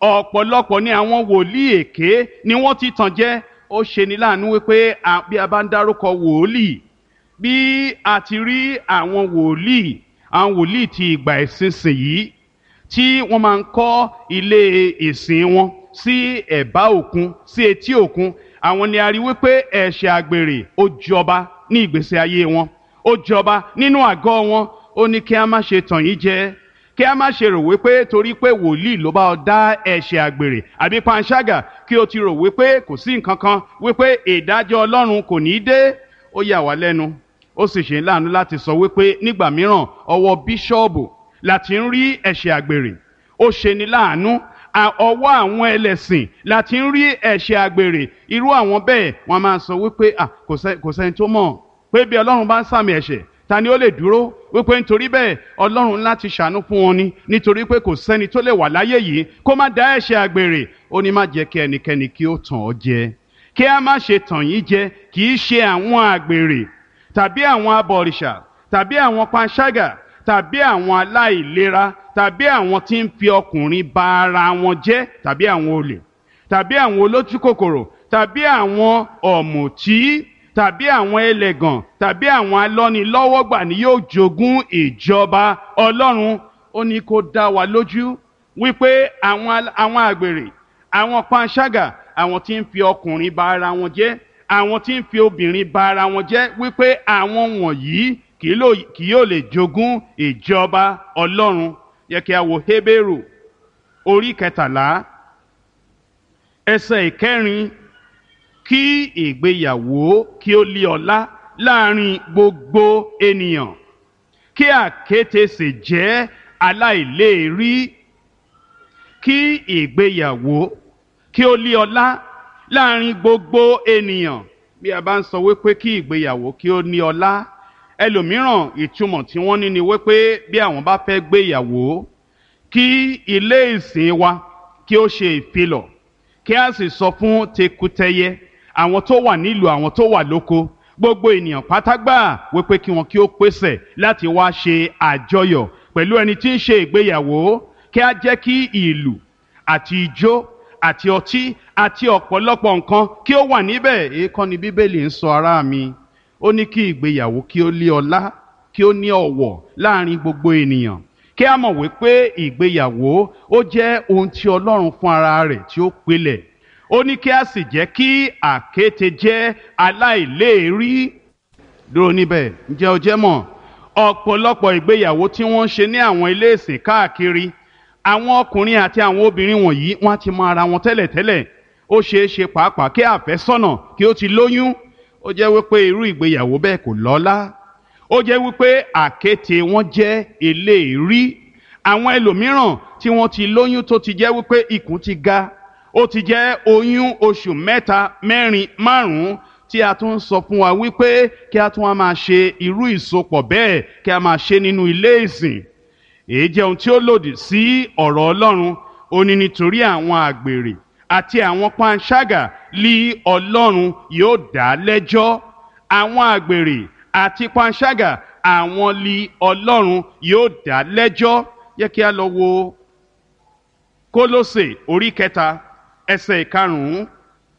ọ̀pọ̀lọpọ̀ ni àwọn wòlíì èké ni wọ́n ti tàn jẹ ó ṣeni láàánú wípé à- bí a bá ń dárúkọ wòlíì bí a ti rí àwọn wòlíì àwọn wòlíì ti ìgbà ìsinsìnyí tí wọ́n máa ń kọ́ ilé ìsìn wọn sí ẹ̀bá òkun sí etí òkun àwọn ni a rí wípé ẹ̀ṣẹ̀ àgbèrè ó jọba ní ìgbésí ayé wọn ó jọba nínú àgọ́ wọn ó ní kí a má ṣe tàn yín jẹ kí a má ṣe rò wípé torí pé wòlíì ló bá ọ dá ẹ̀ṣẹ̀ àgbèrè àbí panṣágà kí o ti rò wípé kò sí nǹkan kan wípé ìdájọ́ ọlọ́run kò ní í dé ó yà wá lẹ́nu ó sì ṣe láàánú láti sọ wípé nígbà mìíràn ọwọ́ bíṣọ́ọ̀bù láti ń rí ẹ̀ṣẹ̀ àgbèrè ó ṣe ni láàánú à- ọwọ́ àwọn ẹlẹ́sìn láti ń rí ẹ̀ṣẹ̀ àgbèrè irú àwọn bẹ́ẹ̀ wọ́n máa sọ wípé "Ah, kò sẹ́- kò sẹ́ni tó mọ̀ pé bí ọlọ́run bá ń sàmì ẹ̀ṣẹ̀ ta ni ó lè dúró wípé nítorí bẹ́ẹ̀ ọlọ́run láti ṣàánú fún wọn ni nítorí pé kò sẹ́ni tó lè wà láyé yìí kó má dá ẹ̀ṣẹ̀ àgbèrè ó ní má jẹ́ kí ẹnikẹ́ni kí ó tàn ọ́ jẹ kí a má ṣe tàn yín jẹ kì í ṣe àwọn àgbèrè tàbí àwọn abọ̀rìṣà tàbí àwọn panṣágà tàbí àwọn aláìlera tàbí àwọn tí ń fi ọkùnrin ba ara wọn jẹ́ tàbí àwọn olè tàbí àwọn olójú kòkòrò tàbí àwọn ọ̀mùtí tàbí àwọn ẹlẹ́gàn tàbí àwọn alọ́nilọ́wọ́gbà ni yóò jogún ìjọba ọlọ́run ó ní kó dá wa lójú wípé àwọn al- àwọn àgbèrè àwọn panṣágà àwọn tí ń fi ọkùnrin ba ara wọn jẹ́ àwọn tí ń fi obìnrin ba ara wọn jẹ́ wípé àwọn wọ̀nyí kì í lò- kì yóò lè jogún ìjọba ọlọ́run yẹ kí a wo Hébérù orí kẹtàlá ẹsẹ̀ ìkẹrin kí ìgbéyàwó kí ó lé ọlá láàrin gbogbo ènìyàn kí àkéte sì jẹ́ aláìléèrí kí ìgbéyàwó kí ó lé ọlá láàrin gbogbo ènìyàn bí a bá ń sọ wípé kí ìgbéyàwó kí ó ní ọlá ẹlòmíràn ìtumọ̀ tí wọ́n ní ni wípé bí àwọn bá fẹ́ gbéyàwó kí ilé ìsìn wa kí ó ṣe ìfilọ̀ kí a sì sọ fún tekutẹyẹ àwọn tó wà nílùú àwọn tó wà lóko gbogbo ènìyàn pátágbà wípé kí wọn kí ó pèsè láti wá ṣe àjọyọ̀ pẹ̀lú ẹni tí ń ṣe ìgbéyàwó kí a jẹ́ kí ìlù àti ijó àti ọtí àti ọ̀pọ̀lọpọ̀ nǹkan kí ó wà níbẹ̀ èèkọ́ ni bíbélì ń sọ ará mi ó ní kí ìgbéyàwó kí ó lé ọlá kí ó ní ọ̀wọ̀ láàrin gbogbo ènìyàn kí a mọ̀ wípé ìgbéyàwó ó jẹ́ ohun tí ọlọ́run fún ara rẹ̀ tí ó pilẹ̀ ó ní kí a sì jẹ́ kí àkéte jẹ́ aláìléèrí dúró níbẹ̀ ǹjẹ́ o jẹ́ mọ̀ ọ̀pọ̀lọpọ̀ ìgbéyàwó tí wọ́n ń ṣe ní àwọn ilé ìsìn káàkiri àwọn ọkùnrin àti àwọn obìnrin wọ̀nyí wọ́n á ti mọ ara wọn tẹ́lẹ̀tẹ́lẹ̀ ó ṣeé ṣe pàápàá kí àfẹ́sọ́nà kí ó ti lóyún ó jẹ́ wípé irú ìgbéyàwó bẹ́ẹ̀ kò lọ́lá ó jẹ́ wípé àkéte wọn jẹ́ eléèrí àwọn ẹlòmíràn tí wọ́n ti lóyún tó ti jẹ́ wípé ikùn ti ga ó ti jẹ́ oyún oṣù mẹ́ta mẹ́rin márùn-ún tí a tún ń sọ fún wa wípé kí a tún wá máa ṣe irú ìsopọ̀ bẹ́ẹ̀ kí a máa ṣe nínú ilé ìsìn èyí jẹ́ ohun tí ó lòdì sí ọ̀rọ̀ Ọlọ́run ó ní nítorí àwọn àgbèrè àti àwọn panṣágà lí Ọlọ́run yóò dá lẹ́jọ́ àwọn àgbèrè àti panṣágà àwọn lí Ọlọ́run yóò dá lẹ́jọ́ yẹ kí a lọ wo Kólósè orí kẹta ẹsẹ̀ ìkarùn-ún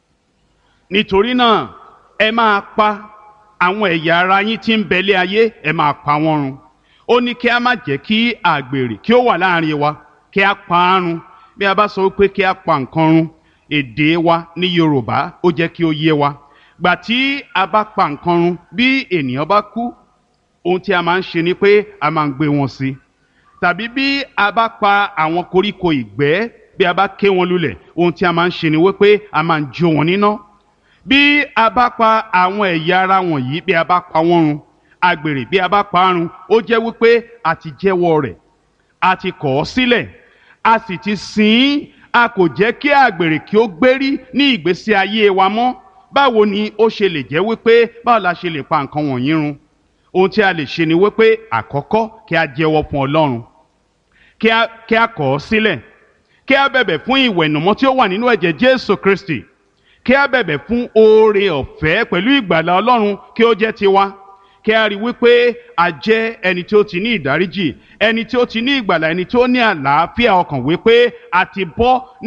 nítorí náà ẹ máa pa àwọn ẹ̀yà ara yín tí ń bẹ̀lé ayé ẹ máa pa wọ́n run ó ní kí a má jẹ́ kí àgbèrè kí ó wà láàrin wa kí a pa á run bí a bá sọ wípé kí a pa nǹkan run èdè wa ní Yorùbá ó jẹ́ kí ó yé wa gbà tí a bá pa nǹkan run bí ènìyàn bá kú ohun tí a máa ń ṣe ni pé a máa ń gbé wọn sí tàbí bí a bá pa àwọn koríko ìgbẹ́ bí a bá ké wọn lulẹ̀ ohun tí a máa ń ṣe ni wípé a máa ń jó wọn níná bí a bá pa àwọn ẹ̀yà ara wọ̀nyí bí a bá pa wọ́n run àgbèrè bí a bá pa á run ó jẹ́ wípé a ti jẹ́wọ́ rẹ̀ a ti kọ̀ ọ́ sílẹ̀ a sì ti sìn ín a kò jẹ́ kí àgbèrè kí ó gbérí ní ìgbésí ayé wa mọ́ báwo ni ó ṣe lè jẹ́ wípé báwo la ṣe lè pa nǹkan wọ̀nyí run ohun tí a lè ṣe ni wípé àkọ́kọ́ kí a jẹ́wọ́ fún Ọlọ́run kí a kí a kọ̀ ọ́ sílẹ̀ kí a bẹ̀bẹ̀ fún ìwẹ̀nùmọ́ tí ó wà nínú ẹ̀jẹ̀ Jésù Kristi kí a bẹ̀bẹ̀ fún oore ọ̀fẹ́ pẹ̀lú ìgbàlà Ọlọ́run kí ó jẹ́ tiwa kí a rí wípé a jẹ́ ẹni tí ó ti ní ìdáríjì ẹni tí ó ti ní ìgbàlà ẹni tí ó ní àlàáfíà ọkàn wípé a ti bọ́